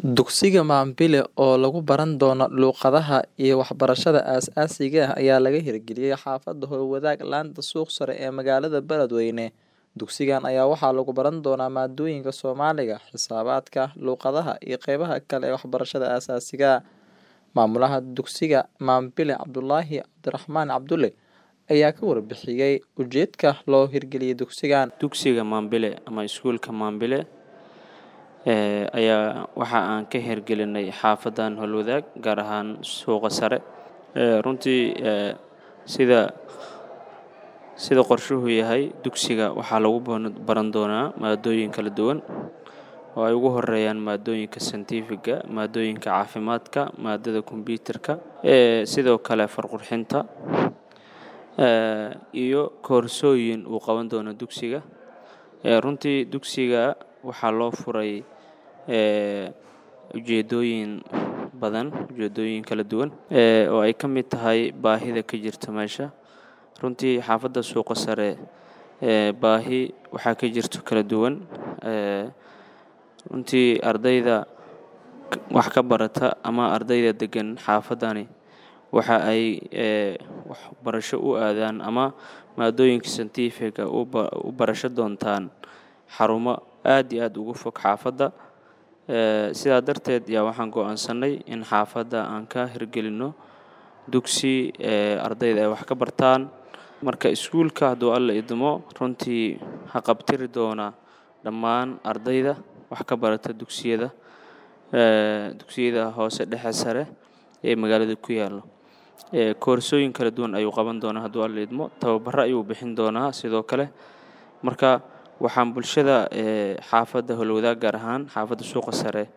Dugsiga Mambille oo lagu baran doono luqadaha iyo waxbarashada aasaasiga ah ayaa laga hirgeliyay xaafadda Howlwadaag laanta suuq sare ee magaalada Beledweyne. Dugsigan ayaa waxaa lagu baran doonaa maadooyinka Soomaaliga, Xisaabaadka, Luqadaha iyo qeybaha kale ee waxbarashada aasaasiga ah. Maamulaha dugsiga Mambille Cabdulaahi Cabdiraxmaan Cabdulle ayaa ka warbixiyay ujeedka loo hirgeliyay dugsigan. Dugsiga Mambille ama iskuulka Mambille ee ayaa waxa aan ka hirgelinay xaafadan Howlwadaag gaar ahaan suuqa sare. Ee runtii ee sida sida qorshuhu yahay dugsiga waxaa lagu baran doonaa maadooyin kala duwan oo ay ugu horeeyaan maadooyinka scientific-ga, maadooyinka caafimaadka, maadada kombiyuutarka, ee sidoo kale farqurxinta ee iyo koorsooyin uu qaban doono dugsiga. Ee runtii dugsiga waxaa loo furay ee ujeedooyin badan, ujeedooyin kala duwan ee oo ay ka mid tahay baahida ka jirta meesha. Runtii xaafadda suuqa sare ee baahi waxaa ka jirto kala duwan ee runtii ardayda wax ka barata ama ardayda degan xaafadani waxa ay ee waxbarasho u aadaan ama maadooyinka scientific-ga u barasho doontaan xarumo aad iyo aad ugu fog xaafadda. Ee sidaa darteed ayaa waxaan go'aansanay in xaafadda aan ka hirgelino dugsi ee ardayda ay wax ka bartaan. Marka iskuulka hadduu Alle idmo runtii haqab-tiri doona dhammaan ardayda wax ka barata dugsiyada ee dugsiyada hoose dhexe sare ee magaalada ku yaalo. Ee koorsooyin kala duwan ayuu qaban doonaa hadduu Alle idmo. Tababaro ayuu bixin doonaa sidoo kale. Marka waxaan bulshada ee xaafadda Howlwadaag gaar ahaan xaafadda suuqa sare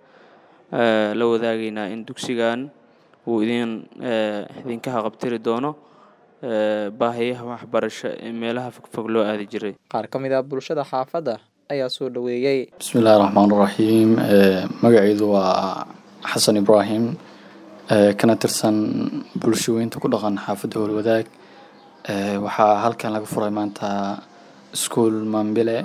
ee la wadaagaynaa in dugsigan uu idin ee idinka haqab-tiri doono ee baahiyaha waxbarasho ee meelaha fogfog loo aadi jiray. Qaar ka mid ah bulshada xaafadda ayaa soo dhaweeyay. Bismillahi Raxmaani Raxiim. Ee magacaydu waa Xasan Ibraahim ee kana tirsan bulshooyinka ku dhaqan xaafadda Howlwadaag. Ee waxaa halkan laga furay maanta iskuul Mambille.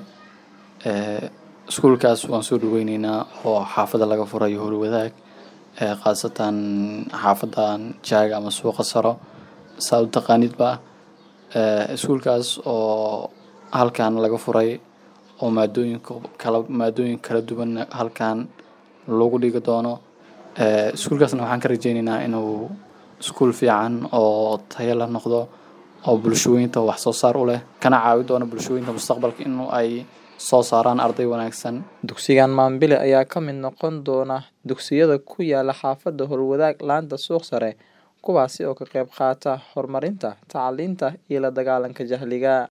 Ee iskuulkaas waan soo dhaweyneynaa oo xaafadda laga furay Howlwadaag ee khaasatan xaafadan Jaaga ama suuqa saro saa u taqaanidba. Ee iskuulkaas oo halkan laga furay oo maadooyinka kala maadooyin kala duwan halkan lagu dhigi doono. Ee iskuulkaasna waxaan ka rajeyneynaa inuu iskuul fiican oo tayo la noqdo oo bulshooyinka wax soo saar u leh kana caawi doono bulshooyinka mustaqbalka in ay soo saaraan arday wanaagsan. Dugsigan Mambille ayaa ka mid noqon doona dugsiyada ku yaala xaafadda Howlwadaag laanta suuq sare kuwaasi oo ka qayb qaata horumarinta tacliinta iyo la dagaalanka jahliga.